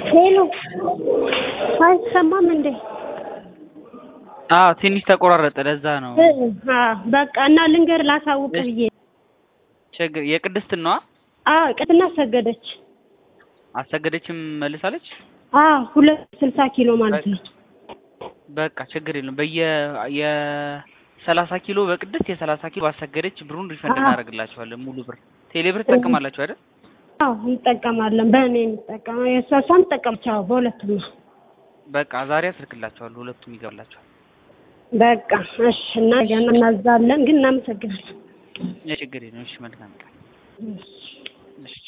ሄሎ አይሰማም እንዴ? አዎ ትንሽ ተቆራረጠ። ለዛ ነው አዎ በቃ እና ልንገር ላሳውቅ ብዬ ችግር የቅድስት ነዋ። አዎ ቅድና ሰገደች። አሰገደችም መልሳለች። አዎ ሁለት ስልሳ ኪሎ ማለት ነው። በቃ ችግር የለም። በየ የሰላሳ ኪሎ በቅድስት የሰላሳ ኪሎ ባሰገደች ብሩን ሪፈንድ አዎ። እናደርግላችኋለን። ሙሉ ብር ቴሌ ብር ትጠቀማላችሁ አይደል? አዎ እንጠቀማለን። በእኔ እንጠቀማ የእሷ እሷም ትጠቀምች። አዎ በሁለቱም ነው። በቃ ዛሬ አስልክላችኋለሁ። ሁለቱም ይገባላችኋል። በቃ እሺ እና ገና እናዛለን ግን እናመሰግናለን። ችግር የለም። እሺ መልካም ቀን። እሺ